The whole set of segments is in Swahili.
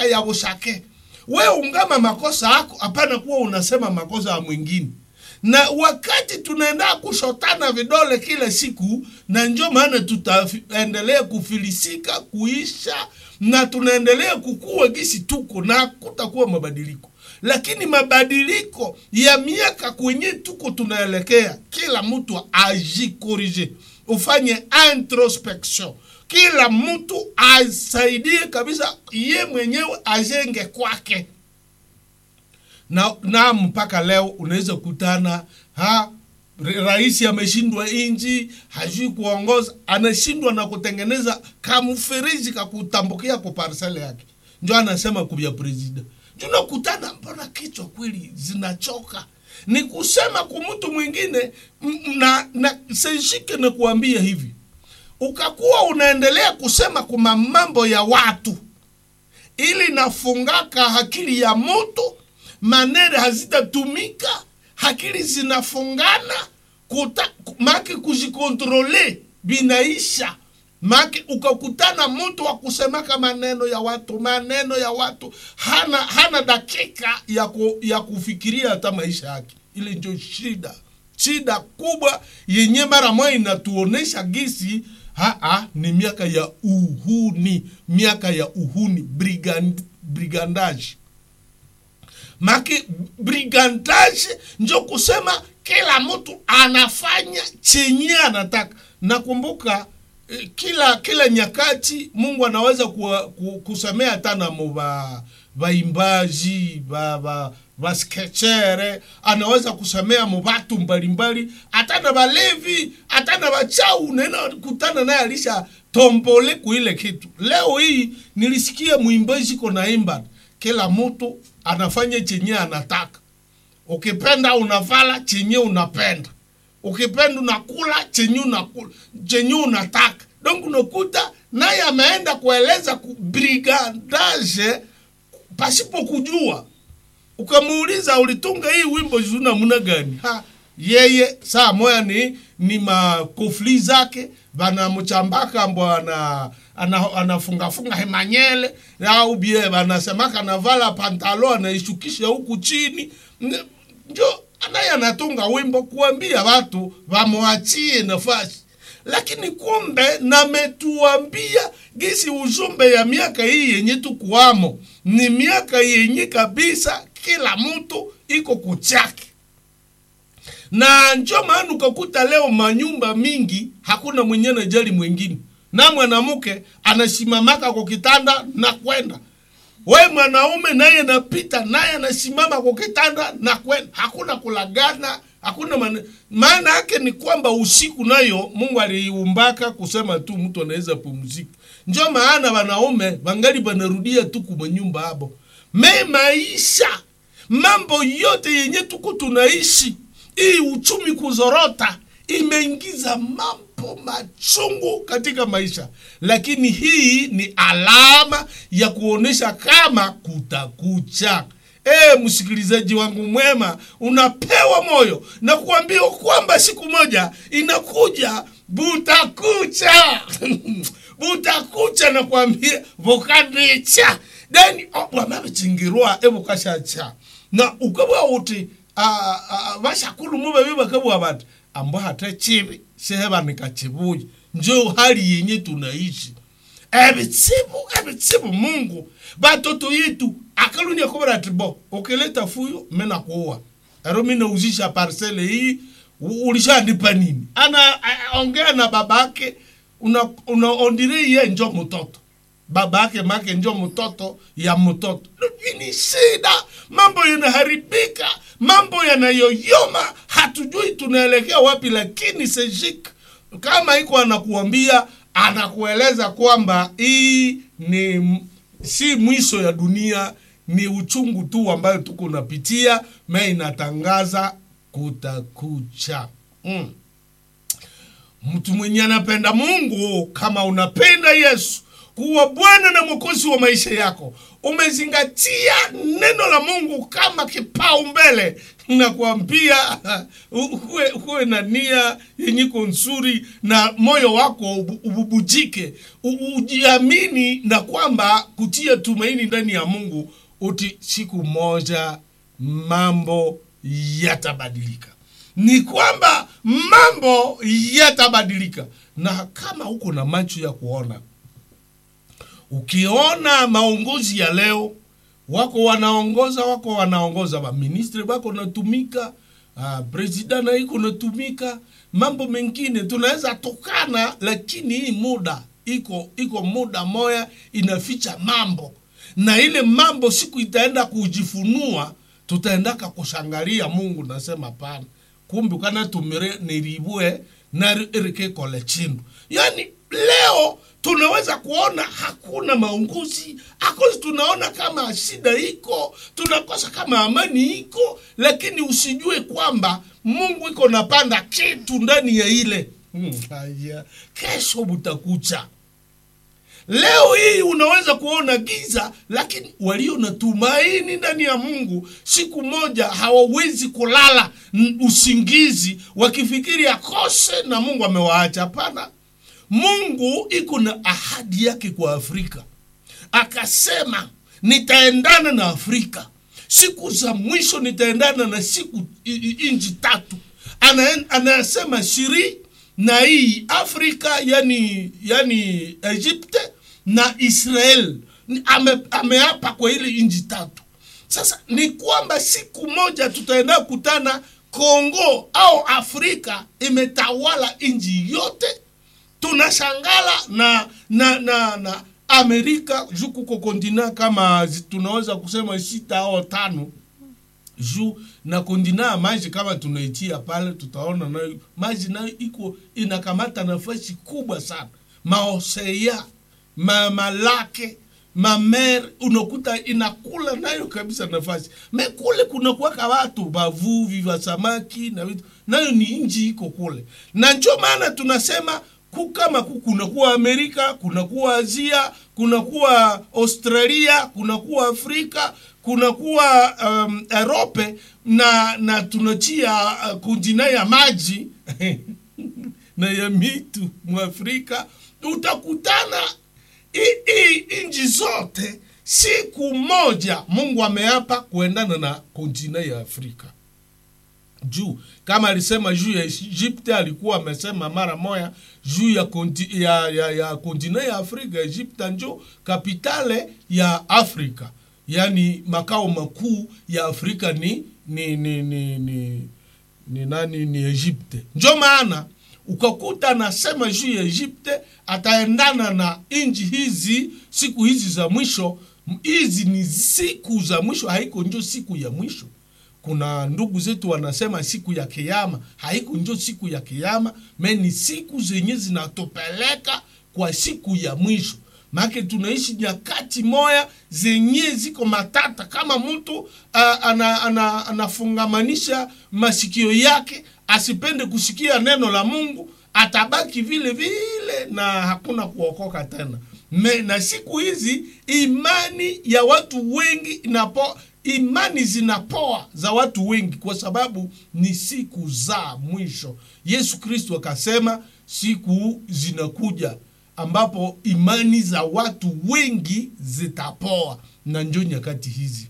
miaka ya bushake we ungama makosa yako hapana kuwa unasema makosa ya mwingine na wakati tunaenda kushotana vidole kila siku na njo maana tutaendelea kufilisika kuisha na tunaendelea kukua gisi tuko na kutakuwa mabadiliko lakini mabadiliko ya miaka kwenye tuko tunaelekea kila mtu ajikorije ufanye introspection kila mtu asaidie kabisa ye mwenyewe ajenge kwake na, na mpaka leo unaweza kutana ha rais ameshindwa inji hajui kuongoza anashindwa na kutengeneza kamfereji kakutambukia kwa parsele yake njo anasema kubya presida tunakutana mbona kichwa kweli zinachoka ni kusema kwa mtu mwingine m- na, na seshike na kuambia hivi ukakuwa unaendelea kusema kuma mambo ya watu ili nafungaka akili ya mtu manere hazitatumika akili zinafungana kuta, maki kujikontrole binaisha maki ukakutana mtu wa kusemaka maneno ya watu maneno ya watu hana hana dakika ya, ku, ya kufikiria hata maisha yake ile ndio shida shida kubwa yenye mara moja inatuonesha gisi haa ni miaka ya uhuni miaka ya uhuni brigand, brigandage maki brigandage njo kusema kila mtu anafanya chenye anataka nakumbuka eh, kila kila nyakati mungu anaweza kuwa, ku, kusemea hata na muba vaimbaji va, va, vaskechere anaweza kusemea mu vatu mbalimbali hata na valevi hata na vachau nena kutana naye alisha tombole kuile kitu leo hii nilisikia mwimbaji ko naimba kila mtu anafanya chenye anataka ukipenda unavala chenye unapenda ukipenda unakula chenye unakula chenye unataka donc unakuta naye ameenda kueleza ku- brigandage pasipo kujua ukamuuliza ulitunga hii wimbo juu namna gani ha, yeye saa moya ni ni makofli zake vanamchambaka mbo ana ana- anafungafunga hemanyele au bie vanasemaka anavala pantalo anaishukisha huku chini N- njo naye anatunga wimbo kuambia watu wamwachie nafasi lakini kumbe nametuambia gisi ujumbe ya miaka hii yenye tukuamo ni miaka yenye kabisa kila mtu iko kuchake na njo maana ukakuta leo manyumba mingi hakuna mwenye anajali mwingine na mwanamke anasimamaka kwa kitanda na kwenda we mwanaume naye napita naye anasimama kwa kitanda na kwenda hakuna kulagana hakuna mane... maana yake ni kwamba usiku nayo mungu aliumbaka kusema tu mtu anaweza pumzika njo maana wanaume wangali wanarudia tu kumanyumba hapo me maisha mambo yote yenye tuko tunaishi hii uchumi kuzorota imeingiza mambo machungu katika maisha lakini hii ni alama ya kuonyesha kama kutakucha e, msikilizaji wangu mwema unapewa moyo na kuambia kwamba siku moja inakuja butakucha butakucha na kuambia vukandicha then wamavicingirwa evukashacha na ukabwa uti vashakulu muvavi vakabwa vati ambo hata chivi sehevanika chivuya njo hali yenye tunaishi evitsivu evitsivu mungu vatoto yetu akalunia kuvira ati bo ukileta fuyo mina kuwa ero mina uzisha parsele hii u- ulishandipa nini ana a- ongea na babake una, una ondire ye njo mtoto babake make njo mtoto ya mtoto hii ni shida mambo yanaharibika mambo yanayoyoma hatujui tunaelekea wapi lakini sejik kama iko anakuambia anakueleza kwamba hii ni m- si mwisho ya dunia ni uchungu tu ambayo tuko napitia me inatangaza kutakucha mm mtu mwenye anapenda mungu kama unapenda yesu kuwa bwana na mwokozi wa maisha yako umezingatia neno la mungu kama kipaumbele na kuambia ukuwe, ukuwe na nia yenyiko nzuri na moyo wako ubu- ububujike U- ujiamini na kwamba kutia tumaini ndani ya mungu uti siku moja mambo yatabadilika ni kwamba mambo yatabadilika na kama uko na macho ya kuona ukiona maongozi ya leo wako wanaongoza wako wanaongoza maministri wako natumika uh, president na iko natumika mambo mengine tunaweza tokana lakini hii muda iko iko muda moya inaficha mambo na ile mambo siku itaenda kujifunua tutaendaka kushangalia mungu nasema pana kumbi kana tumire niribue narike kole chindu yani leo tunaweza kuona hakuna maunguzi akozi tunaona kama shida iko tunakosa kama amani iko lakini usijue kwamba mungu iko napanda kitu ndani ya ile hmm, haya kesho butakucha leo hii unaweza kuona giza lakini walio na tumaini ndani ya mungu siku moja hawawezi kulala n- usingizi wakifikiri akose na mungu amewaacha hapana mungu iko na ahadi yake kwa afrika akasema nitaendana na afrika siku za mwisho nitaendana na siku i- i- inji tatu Ana- anasema shiri na hii afrika yani yani egypte na israel Ni- ame, ameapa kwa ile inji tatu sasa ni kwamba siku moja tutaenda kutana kongo au afrika imetawala inji yote tunashangala na na na na amerika juu kuko kontina kama zi- tunaweza kusema sita au tano juu na kontina ya maji kama tunaitia pale tutaona nayo maji nayo iko inakamata nafasi kubwa sana maosea ma, malake mamer unakuta inakula nayo kabisa nafasi mekule kunakuwaka watu bavuvi wa samaki na vitu nayo ni nji iko kule na njo maana tunasema ku kama ku kunakuwa amerika kunakuwa asia kunakuwa australia kunakuwa afrika kunakuwa um, erope na na tunachia uh, kontina ya maji na ya mitu mwafrika utakutana hii nchi zote siku moja mungu ameapa kuendana na kontina ya afrika juu kama alisema juu ya egypte alikuwa amesema mara moya juu ya, konti, ya, ya, ya kontina ya afrika egypte njo kapitale ya afrika yaani makao makuu ya afrika ni ni ni ni, ni, ni nani ni egypte njo maana ukakuta anasema juu ya egypte ataendana na nchi hizi siku hizi za mwisho hizi ni siku za mwisho haiko njo siku ya mwisho kuna ndugu zetu wanasema siku ya kiama haiko njo siku ya kiama me ni siku zenye zinatupeleka kwa siku ya mwisho make tunaishi nyakati moya zenye ziko matata kama mtu uh, ana, ana, anafungamanisha masikio yake asipende kusikia neno la mungu atabaki vile vile na hakuna kuokoka tena Me, na siku hizi imani ya watu wengi inapo imani zinapoa za watu wengi kwa sababu ni siku za mwisho yesu kristo akasema siku zinakuja ambapo imani za watu wengi zitapoa na njo nyakati hizi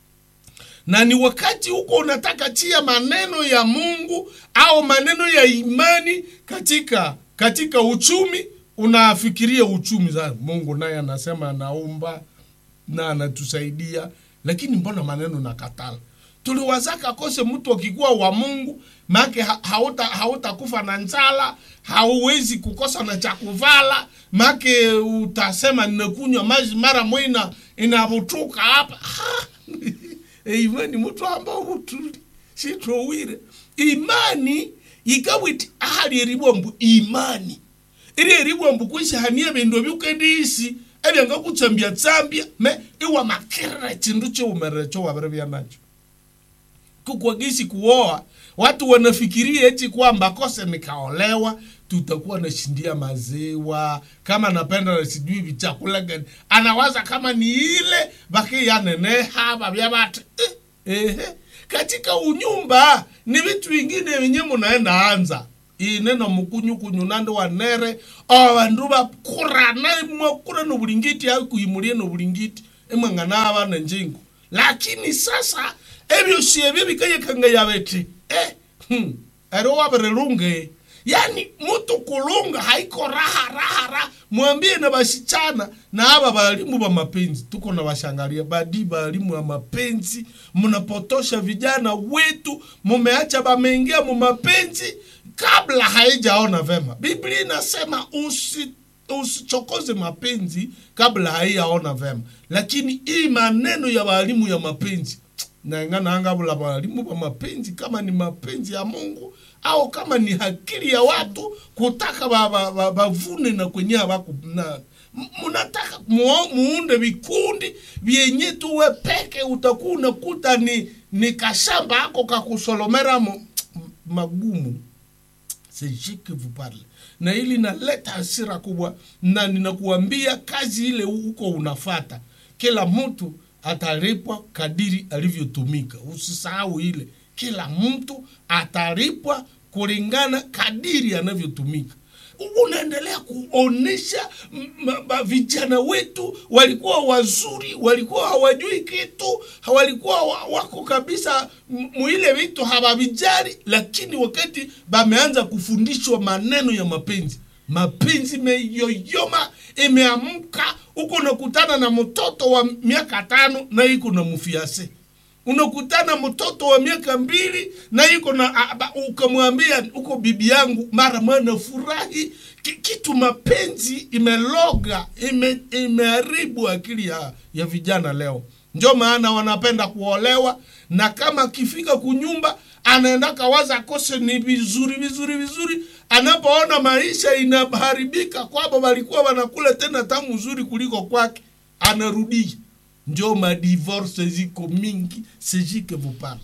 na ni wakati huko unataka tia maneno ya mungu au maneno ya imani katika katika uchumi unafikiria uchumi za mungu naye anasema anaumba na anatusaidia lakini mbona maneno na katala tuliwazaka kose mtu akikuwa wa mungu make hauta hautakufa na njala hauwezi kukosa na cha kuvala make utasema ninakunywa maji mara mwina inavutuka hapa imani mtu ambao mutuli sitowire imani ikawiti ahali eribwambu imani iri eribwambu kwishahania bindu byukendisi ebyangakutsambya tsambya me iwamakirira chindu chiumerere chowavire vya nacho kukwagisi kuoa watu wanafikiria eti kwamba kose nikaolewa tutakuwa nashindia maziwa kama napenda na sijui vichakula gani anawaza kama ni ile bakiyaneneha babya bati eh, ehe katika unyumba ni vitu vingine venye munaenda anza ineno mukunyukunyu nando wanere avandu vakurana mwakura nobulingiti akuimulie nobulingiti emwang'ana abana njingo lakini sasa ebyosi ebyo bikayekanga yabeti eh, hmm, ero wabirelunge yani mutu kulunga haiko raha raha raha mwambie na basichana na aba balimu ba mapenzi tuko na washangalia badi balimu wa mapenzi mnapotosha vijana wetu mumeacha bameingia mu mapenzi kabla haijaona vema biblia inasema usi usichokoze mapenzi kabla haiyaona vema lakini hii maneno ya walimu ya mapenzi naenganangabula walimu ba mapenzi kama ni mapenzi ya mungu au kama ni hakili ya watu kutaka bavune ba, ba, bavune na kwenye hawaku na mnataka muo- muunde vikundi vyenye tuwe peke utakuwa unakuta ni, ni kashamba ako kakusolomera mo- magumu sejike vous parle na ili naleta hasira kubwa na ninakuambia kazi ile huko unafata kila mtu atalipwa kadiri alivyotumika usisahau ile kila mtu atalipwa kulingana kadiri anavyotumika unaendelea kuonesha m- m- ma- vijana wetu walikuwa wazuri walikuwa hawajui kitu walikuwa wa- wako kabisa m- muile vitu hawavijali lakini wakati bameanza kufundishwa maneno ya mapenzi mapenzi imeyoyoma imeamka huko unakutana na mtoto wa miaka tano na iko na mfiase unakutana mtoto wa miaka mbili na iko na a- ba- ukamwambia uko bibi yangu mara mwana furahi Ki- kitu mapenzi imeloga ime, imeharibu akili ya, ya vijana leo njo maana wanapenda kuolewa na kama akifika kunyumba anaenda kawaza kose ni vizuri vizuri vizuri anapoona maisha inaharibika kwabo walikuwa wanakula tena tamu zuri kuliko kwake anarudia njo madivorce ziko mingi sejike vupana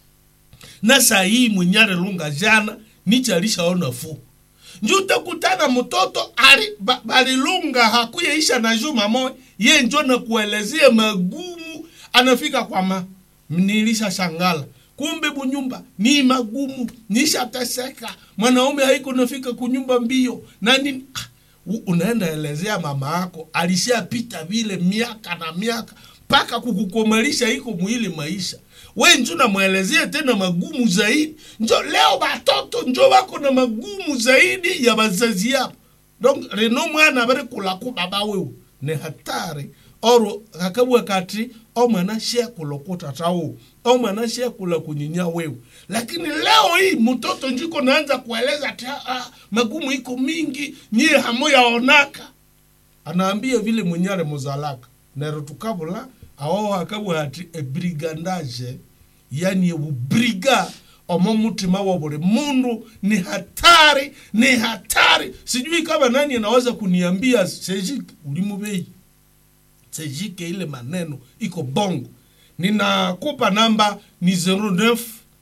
na saa hii mwenyare lunga jana niche alishaona fu njo utakutana mtoto ali- ba- balilunga hakuyeisha na juma moja ye njo nakuelezea magumu anafika kwa ma nilisha shangala kumbe bunyumba ni magumu nishateseka mwanaume haiko nafika kunyumba mbio na nini ah, u- unaenda elezea mama yako alishapita vile miaka na miaka mpaka kukukomalisha iko mwili maisha we njo namwelezea tena magumu zaidi njo leo batoto njo wako na magumu zaidi ya bazazi yabo donc reno mwana bari kulaku baba wewe ni hatari oro kakabwa kati omwana shekula kutatawo omwana shekula kunyinya wewe lakini leo hii mtoto njiko naanza kueleza ati "Ah, ah, magumu iko mingi nyie hamuyaonaka anaambia vile mwenyale muzalaka nero tukabula awo akabwa hati ebrigandage yani ebubriga omo mutima wa buli mundu ni hatari ni hatari sijui kama nani anaweza kuniambia sejike ulimubei sejike ile maneno iko bongo ninakupa namba ni 09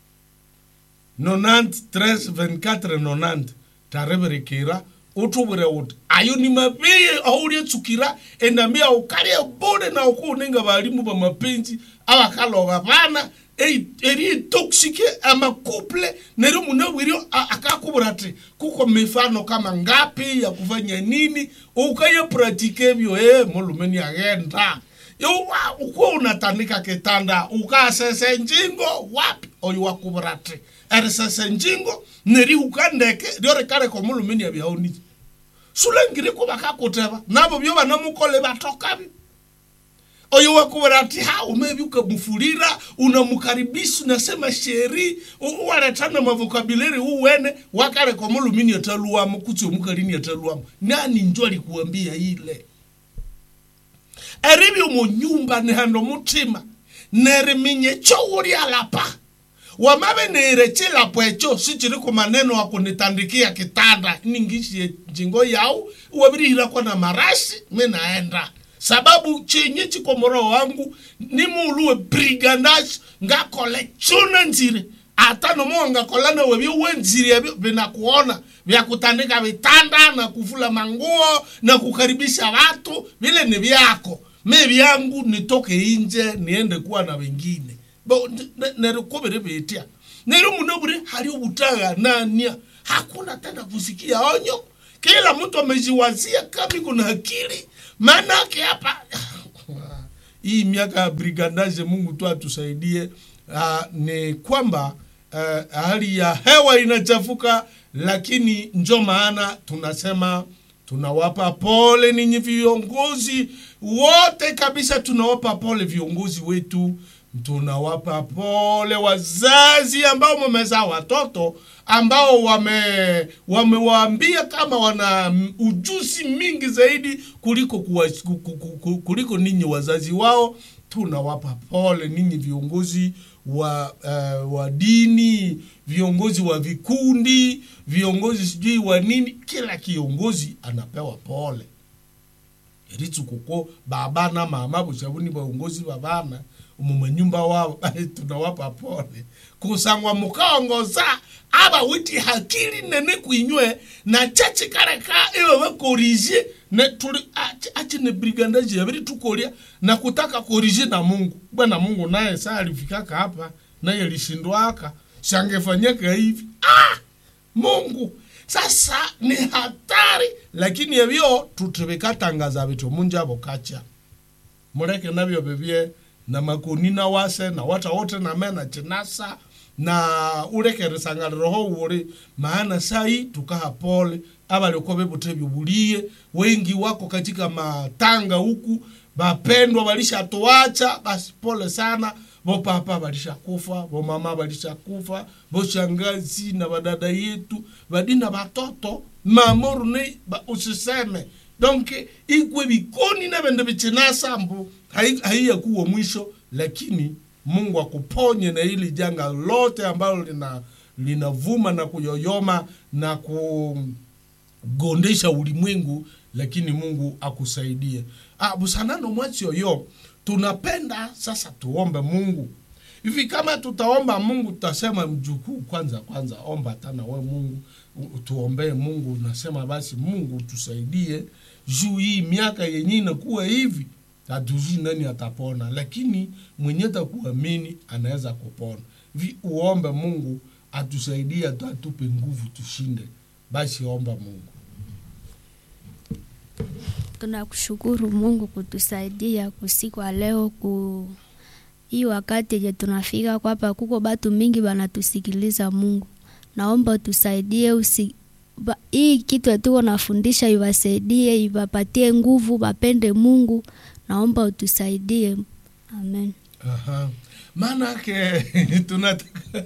90 13 24 90 tareberekera utubwire uti ayo ni mabeye auliyetsukira enambia ukalya bode na ukuninga balimu ba mapenzi abakaloba bana ei- eri toxike amakuple neri munabwirio akakubura ati kuko mifano kama ngapi ya kufanya nini ukaye pratike ebyo e mulumeni agenda Yowa, ukuwa unatandika kitanda ukasese njingo wapi oyo wakubura ati erisese njingo neri ukandeke riorekareko mulumeni abyaoniki sulengire ko bakakuteba nabo byo banamukole batokabi oyo wakubera ati ha umebi ukamufulira unamkaribisha unasema sheri u- waletana mavokabileri uwene wakale kwa mulumini ataluwamo kutsi omukalini ataluwamo nani njo alikuambia ile eribyo munyumba nihando mutima neriminye chowuli alapa wamabe niirechilapo echo sichiri ku maneno akunitandikia kitanda ningishie njingo yau wabirihirakwa na marashi mi naenda sababu chenye chiko moroho wangu nimuluwe brigandage ngakole chuna nzire hata nomuwangakolana webyo wenzirie vinakuona vya kutandika vitanda na kufula manguo na kukaribisha watu vile ni vyako me vyangu nitoke inje niende kuwa na wengine bo nerikuviri vitia nero munoburi hari ubutaganania hakuna tena kusikia onyo kila mtu amejiwazia kama kuna akili maanake hapa hii miaka ya brigandage mungu tu atusaidie uh, ni kwamba uh, hali ya hewa inachafuka lakini njo maana tunasema tunawapa pole ninyi viongozi wote kabisa tunawapa pole viongozi wetu tunawapa pole wazazi ambao wamezaa watoto ambao wame wamewaambia kama wana ujuzi mingi zaidi kuliko kuwa, kuliko ninyi wazazi wao tunawapa pole ninyi viongozi wa uh, wa dini viongozi wa vikundi viongozi sijui wa nini kila kiongozi anapewa pole eritsu kuko baba na mama bushabuni baongozi babana mumanyumba wabo tunawapa pole kusangwa mukaongoza aba witi hakili nene kwinywe na chachi kareka iwe bakorije ne tuli achi ne brigandage yabiri tukolia na kutaka korije na Mungu bwana Mungu naye saa alifikaka hapa naye alishindwaka shangefanyika hivi ah Mungu sasa ni hatari lakini ebyo tutebekatangaza bitu munjabo kacha mureke nabyo bibye na makoni na wase na wata wote na mena chinasa na urekeresangaliro uri maana sai tukaha pole abalikuwa bebute byubulie wengi wako katika matanga huku bapendwa balishatuacha basi pole sana bopapa balishakufa bomama balishakufa boshangazi na badada yetu badina batoto mamoru ne ba, usiseme donc ikwe bikoni na bende bichinasa mbu haiyakuwa mwisho lakini mungu akuponye na hili janga lote ambalo lina linavuma na kuyoyoma na kugondesha ulimwengu lakini mungu akusaidie ah, busanano mwachi yoyo tunapenda sasa tuombe mungu hivi kama tutaomba mungu tutasema mjukuu kwanza kwanza omba tana we mungu tuombee mungu nasema basi mungu tusaidie juu hii miaka yenye inakuwa hivi hatujui nani atapona lakini mwenye takuamini anaweza kupona vi uombe mungu atusaidie atupe nguvu tushinde basi omba mungu tunakushukuru mungu kutusaidia kusikwa leo ku hii wakati yenye tunafika kwapa kuko batu mingi banatusikiliza mungu naomba utusaidie usi, ba, hii kitu tuko nafundisha iwasaidie iwapatie nguvu bapende mungu naomba utusaidie amen Aha. maanake tunataka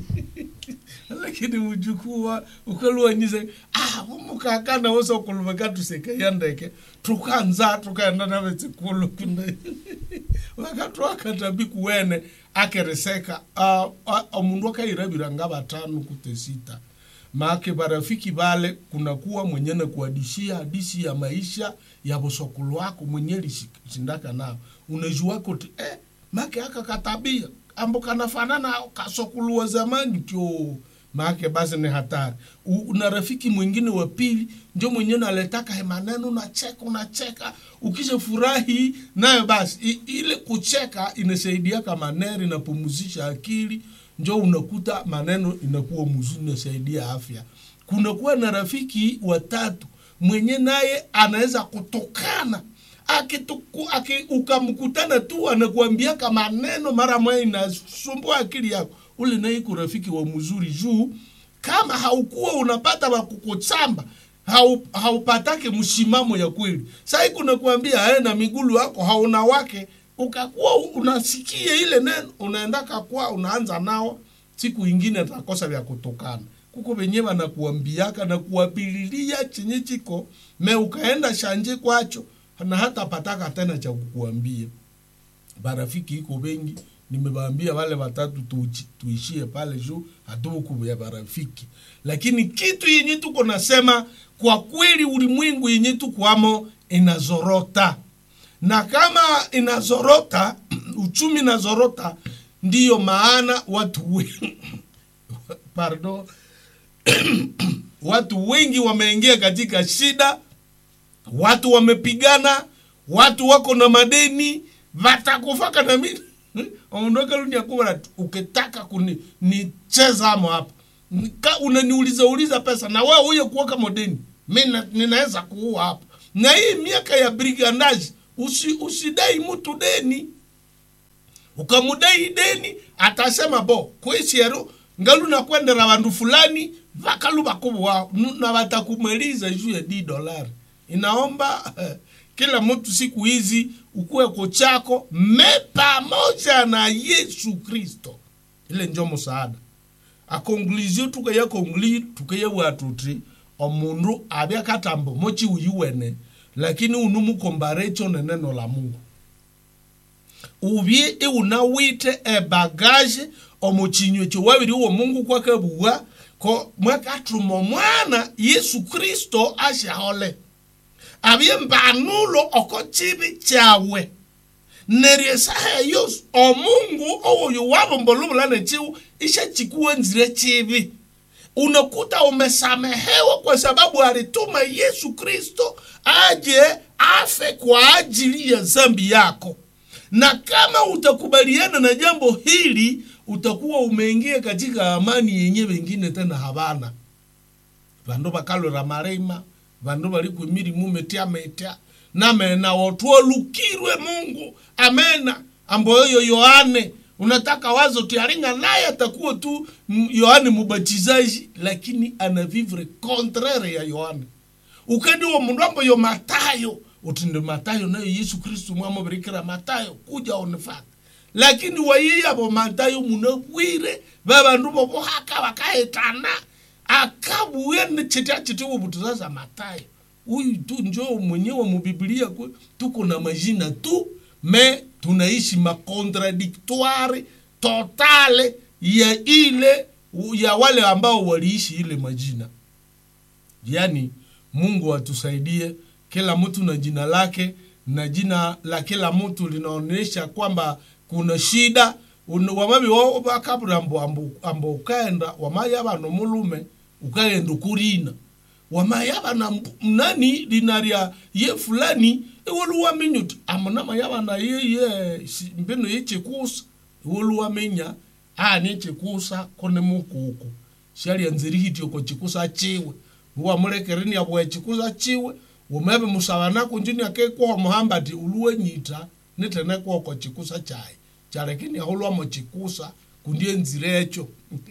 lakini mjukuu wa ukaluwanyize ah mukakana wosa ukulumeka tusekeya ndeke tukanza tukaenda nave tsikulu kune wakati wakatabi kuwene akereseka uh, uh, omundu akairabira nga batano kute sita make barafiki bale kunakuwa mwenye na kuadishia hadisi ya maisha ya bosokulu wako mwenye lishindaka nao unajua kuti eh, make aka katabia ambo kanafanana kasokulu wa zamani tyo make basi ni hatari U, na rafiki mwingine wa pili ndio mwenye naletaka he maneno unacheka unacheka ukisha furahi nayo basi I, ile kucheka inasaidiaka maneno inapumuzisha akili njo unakuta maneno inakuwa mzuri inasaidia afya kunakuwa na rafiki watatu mwenye naye anaweza kutokana akituku aki, ukamkutana tu anakuambiaka maneno mara moja inasumbua akili yako ule naye iko rafiki wa mzuri juu kama haukuwa unapata wakukuchamba hau, haupatake mshimamo ya kweli sai kunakuambia ae na migulu yako hauna wake ukakuwa unasikia ile neno unaendaka kwa unaanza nao siku ingine atakosa vya kutokana kuko venye vanakuambiaka na kuwapililia chenye chiko me ukaenda shanje kwacho na hata pataka tena cha kukuambia barafiki iko bengi nimewaambia wale watatu tuichi, tuishie pale juu hatuku ya barafiki lakini kitu yenye tuko nasema kwa kweli ulimwengu yenye tukwamo inazorota na kama inazorota uchumi inazorota ndiyo maana watu we, pardon watu wengi wameingia katika shida watu wamepigana watu wako na madeni vatakufaka na mimi ondoka lunia kubara ukitaka kunicheza amo hapa Nika- unaniuliza uliza pesa na wewe huye kuoka modeni mi na- ninaweza kuua hapa na hii miaka ya brigandage usi, usidai mtu deni ukamudai deni atasema bo kwisiero ngalu nakwendera vandu fulani vakalu vakuvu wao nu- na watakumaliza juu ya d dolari inaomba eh, kila mtu siku hizi ukuweko chako me pamoja na yesu kristo ile njo musaada akonklusio tukaya konkli tukaya watuti omundu abya katambo mochi uyiwene lakini unu mukombarecho neneno la mungu ubye iunawite ebagaje omuchinywe chowabiri uwo mungu kwakabuwa ko mwakatuma omwana yesu kristo ashahole abye mbanulo oko chibi chawe neryo esaha eyo omungu owoyo wabombolubula nechiwu ishachikuwenzire chibi unakuta umesamehewa kwa sababu alituma yesu kristo aje afe kwa ajili ya zambi yako na kama utakubaliana na jambo hili utakuwa umeingia katika amani yenye wengine tena havana vandu vakalwera marima vandu vali kwimilimu metya metya namena wotwolukirwe mungu amena amboyoyo yohane unataka wazo tiaringa naye atakuwa tu m- yohane mubatizaji lakini anavivre contraire ya yohane ukendiwo mundu amboyo matayo utinde matayo nayo yesu kristu mwamubirikira matayo kuja onifata lakini wayiyavo matayo munabwire vavandu vovohaka vakaetana akabuya nechita chitiwo vuti sasa matayo huyu tu njo mwenyewe mubiblia kwe tuko na majina tu me tunaishi makontradiktoire totale ya ile ya wale ambao waliishi ile majina yaani mungu atusaidie kila mtu na jina lake na jina la kila mtu linaonyesha kwamba kuna shida Un- wamabi wakabura ambo, ambo, ambo ukaenda wamayaba nomulume ukaenda ukurina wamayaba na mbu- nani linaria ye fulani iwoluwaminyuti amunama yaba na yeye si- mbino yechikusa iwoluwaminya ani chikusa kone mukuku shalianzirihityo ko chikusa chiwe wamulekereni abwe chikusa chiwe umebe musabanako njini akekwaho muhambati uluwenyita nitene kwoko chikusa chaye chalekini aholwamo chikusa kundie nzira echo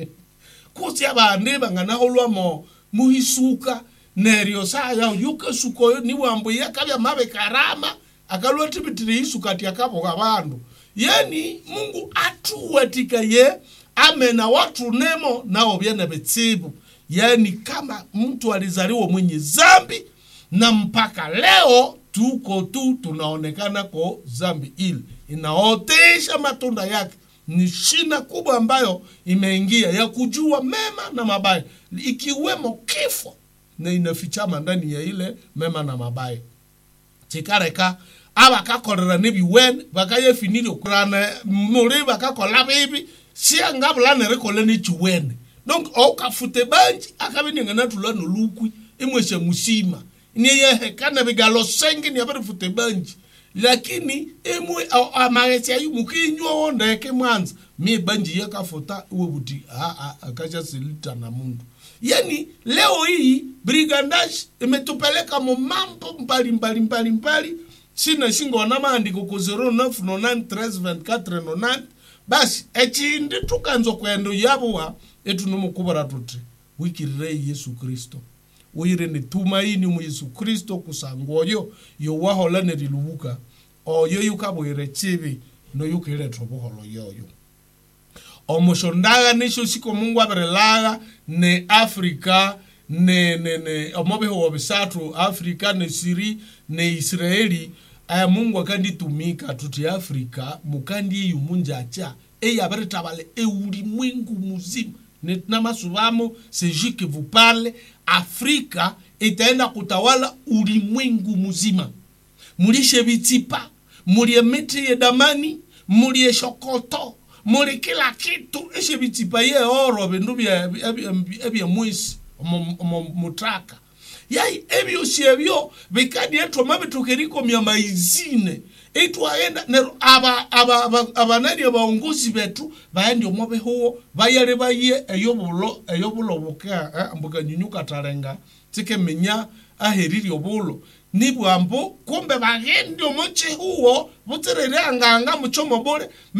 kusi abandi banganaholwamo muhisuka neryo saya yukesuka oyo niwambo yakabya mabe karama akalwatibitire isuka ati akaboga bandu yani mungu atuwatika ye amena watu nemo nao byana betsibu yani kama mtu alizaliwa mwenye zambi na mpaka leo tuko tu tunaonekana kwa zambi ile inaotesha matunda yake ni shina kubwa ambayo imeingia ya kujua mema na mabaya ikiwemo kifo na inafichama ndani ya ile mema na mabaya chikareka abakakorera nebiwene bakayefinire kurana muri bakakola bibi siangabulane rikole nechiwene donc okafute banji akabeningana tula nolukwi imweshe musima niyehekana bigalo sengi niabarifute banji lakini imwe amagesi ayu mukinywa wondeke mwanza mi banji yakafuta iwe buti aa akashasilita na mundu yani leo hii brigandash imetupeleka mu mambo mbali mbali mbali mbali sina shingona maandiko ku 09932490 basi echindi tukanza kwendo yabuwa etunomukubara tuti wikirirei yesu kristo uyire ni tumaini mu yesu kristo kusanga oyo yowahola nerilubuka oyo yukabwire chibi noyukiretwa obuholo yoyo omushondaga nisho siko mungu abirelaga ne afrika ne ne ne omobihuwo bisatu afrika ne siri ne israeli aya mungu akanditumika tuti afrika mukandi eyu munjacha eyabiretabale eulimwengu muzima Ne- namasubamo seji que vous parle afrika itaenda kutawala ulimwengu mzima mulishe vitsipa mulie miti ye damani mulie shokoto muli kila kitu eshe bitipaye oro bindu bya ebya mwisi mutraka yai ebyosi ebyo bikadi etwama bitukeriko maizine itwaenda nero aba aba aba- abanani abaongozi betu baendi omo behuo bayale baye eyobulo eyobulo buka eh, mbuga nyunyuka tarenga tike menya aheriri obulo nibwambo kumbe bagendi omo chihuo buterere anganga muchomo bole